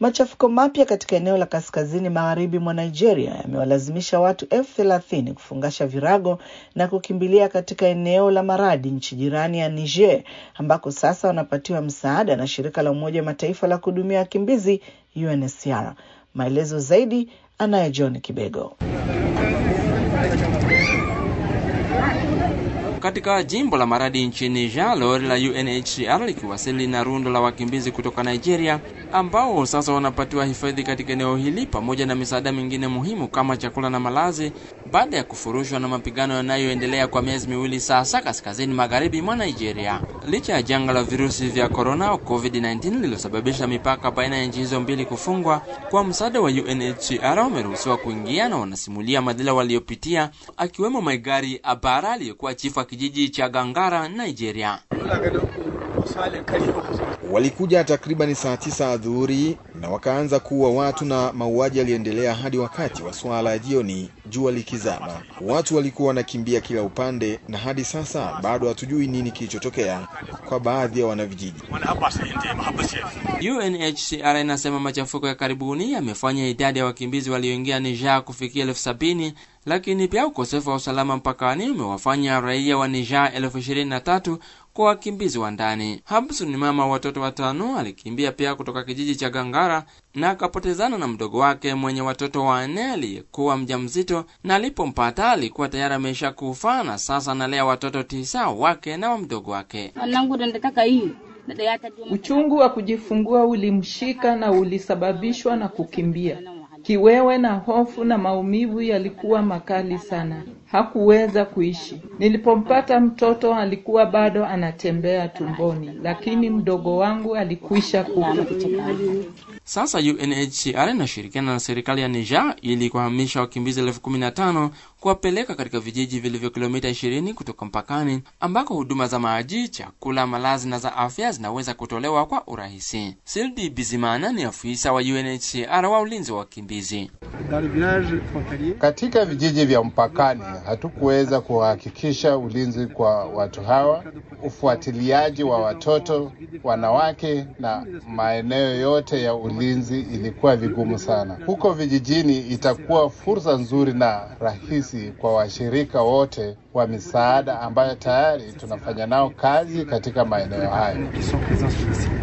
Machafuko mapya katika eneo la kaskazini magharibi mwa Nigeria yamewalazimisha watu elfu thelathini kufungasha virago na kukimbilia katika eneo la Maradi, nchi jirani ya Niger, ambako sasa wanapatiwa msaada na shirika la Umoja wa Mataifa la kuhudumia wakimbizi UNHCR. Maelezo zaidi anaye John Kibego. Katika jimbo la Maradi nchini Niger, lori la UNHCR likiwasili na rundo la wakimbizi kutoka Nigeria ambao sasa wanapatiwa hifadhi katika eneo hili pamoja na misaada mingine muhimu kama chakula na malazi baada ya kufurushwa na mapigano yanayoendelea kwa miezi miwili sasa kaskazini magharibi mwa Nigeria. Licha ya janga la virusi vya corona COVID-19 lililosababisha mipaka baina ya nchi hizo mbili kufungwa, kwa msaada wa UNHCR wameruhusiwa kuingia na wanasimulia madhila waliopitia, akiwemo Maigari Abara aliyekuwa chifu wa kijiji cha Gangara, Nigeria. Walikuja takribani saa tisa adhuhuri na wakaanza kuua watu na mauaji yaliendelea hadi wakati wa swala ya jioni, jua likizama. Watu walikuwa wanakimbia kila upande, na hadi sasa bado hatujui nini kilichotokea kwa baadhi ya wanavijiji. UNHCR inasema machafuko ya karibuni yamefanya idadi ya wakimbizi walioingia Niger kufikia elfu sabini lakini pia ukosefu wa usalama mpakani umewafanya raia wa Niger elfu ishirini na tatu kwa wakimbizi wa ndani. Habsu ni mama wa watoto watano, alikimbia pia kutoka kijiji cha Gangara na akapotezana na mdogo wake mwenye watoto wanne aliyekuwa mjamzito, na alipompata alikuwa tayari amesha kufa na sasa analea watoto tisa wake na wa mdogo wake. Uchungu wa kujifungua ulimshika na ulisababishwa na kukimbia. Kiwewe na hofu na maumivu yalikuwa makali sana. Hakuweza kuishi. Nilipompata mtoto alikuwa bado anatembea tumboni, lakini mdogo wangu alikwisha kufa. Sasa UNHCR inashirikiana na serikali ya Niger ili kuhamisha wakimbizi elfu kumi na tano kuwapeleka katika vijiji vilivyo kilomita 20 kutoka mpakani ambako huduma za maji, chakula, malazi na za afya zinaweza kutolewa kwa urahisi. Sildi Bizimana ni afisa wa UNHCR wa ulinzi wa wakimbizi. Katika vijiji vya mpakani hatukuweza kuhakikisha ulinzi kwa watu hawa, ufuatiliaji wa watoto, wanawake na maeneo yote ya ulinzi ilikuwa vigumu sana. Huko vijijini itakuwa fursa nzuri na rahisi kwa washirika wote wa misaada ambayo tayari tunafanya nao kazi katika maeneo hayo.